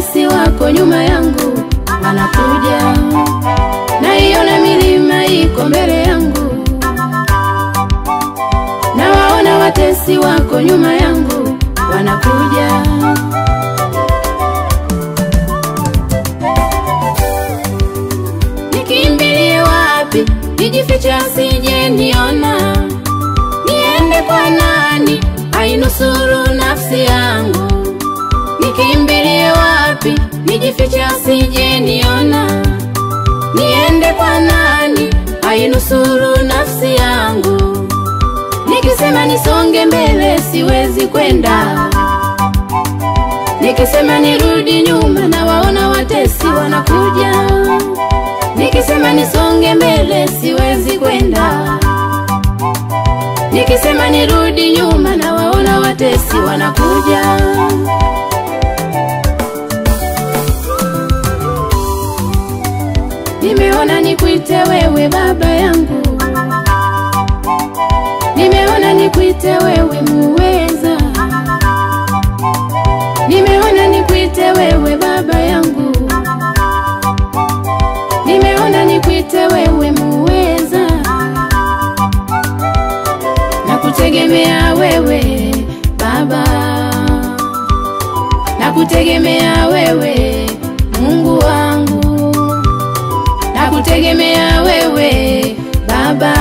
watesi wako nyuma yangu wanakuja, naiona milima iko mbele yangu, nawaona watesi wako nyuma yangu wanakuja. Nikimbilie wapi? Nijifiche asije niona. Niende kwa nani? Ainusuru nafsi yangu. Nikimbilie wapi? Nijifiche asije niona. Niende kwa nani? Ainusuru nafsi yangu. Nikisema nisonge mbele siwezi kwenda. Nikisema nirudi nyuma na waona watesi wanakuja. Nikisema nisonge mbele siwezi kwenda. Nikisema nirudi nyuma na waona watesi wanakuja. Nimeona nikuite wewe baba yangu, nimeona nikuite wewe muweza, nimeona nikuite wewe baba yangu, nimeona nikuite wewe muweza, na kutegemea wewe baba, na kutegemea wewe Mungu wangu na kutegemea wewe Baba,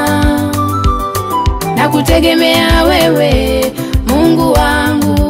na kutegemea wewe Mungu wangu.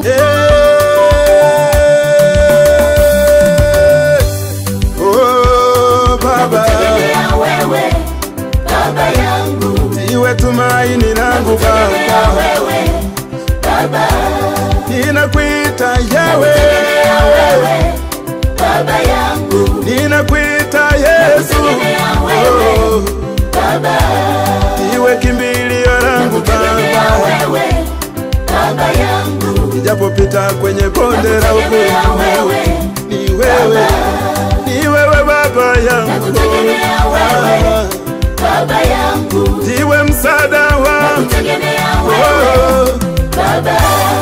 Oh, Baba, Tegemea wewe baba yangu, iwe tumaini langu tegemea Baba, wewe baba, ninakuita Yawe, tegemea wewe baba yangu, ninakuita Yesu, tegemea wewe Oh, baba, iwe kimbilio langu tegemea Baba, wewe baba yangu, nijapopita kwenye bonde la tegemea uvuli, wewe ni wewe, ni wewe Baba yangu, tegemea wewe baba yangu, ndiwe msaada wangu, tegemea wewe Oh, baba.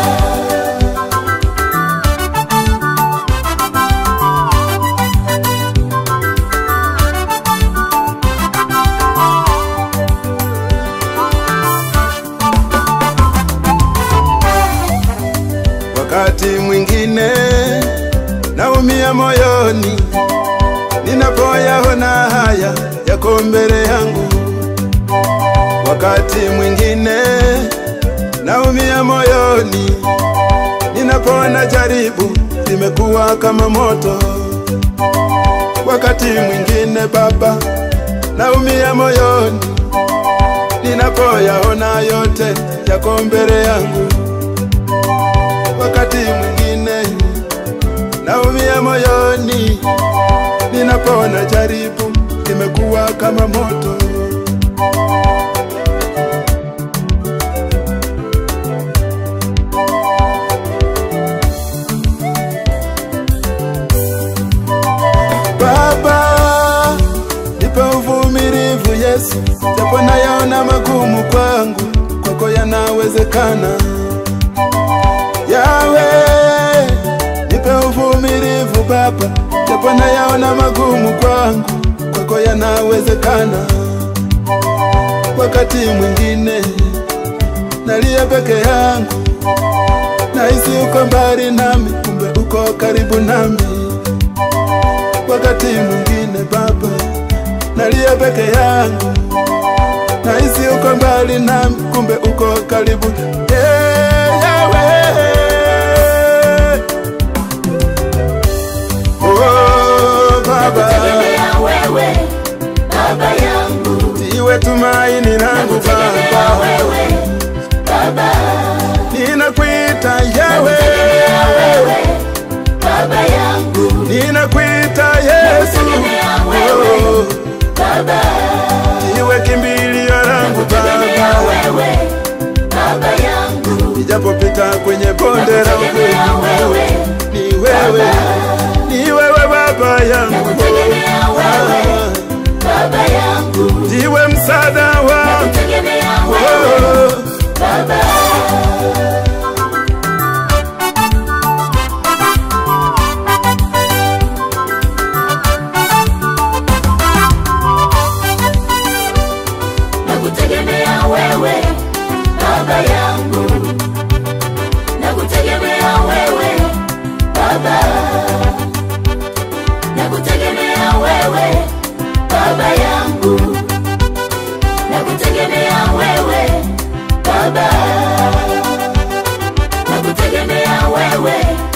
Wakati mwingine naumia moyoni ninapoyaona haya yako mbele yangu. Wakati mwingine naumia moyoni ninapoona jaribu limekuwa kama moto. Wakati mwingine Baba, naumia moyoni ninapoyaona yote yako mbele yangu wakati mwingine naumia moyoni ninapoona jaribu limekuwa kama moto. Baba, nipe uvumilivu Yesu, japo nayaona magumu kwangu, kwako yanawezekana. Yawe, nipe uvumilivu Baba, japo nayaona magumu kwangu, kwako yanawezekana. Wakati mwingine nalia peke yangu, nahisi uko mbali nami, kumbe uko karibu nami. Wakati mwingine Baba, nalia peke yangu, nahisi uko mbali nami, kumbe uko karibu. Yeah, Yahweh. Oh, Baba, Tegemea wewe baba yangu, iwe tumaini langu tegemea Baba, wewe baba, ninakuita Yawe, tegemea wewe baba yangu, ninakuita Yesu, tegemea wewe Oh, baba, iwe kimbilio langu tegemea Baba, wewe baba yangu, nijapopita kwenye bonde la tegemea uvuli, wewe ni wewe, ni wewe Baba yangu, tegemea wewe baba yangu, ndiwe msaada wangu, tegemea wewe Oh, baba. nakutegemea wewe baba yangu nakutegemea wewe baba nakutegemea wewe baba yangu nakutegemea wewe baba nakutegemea wewe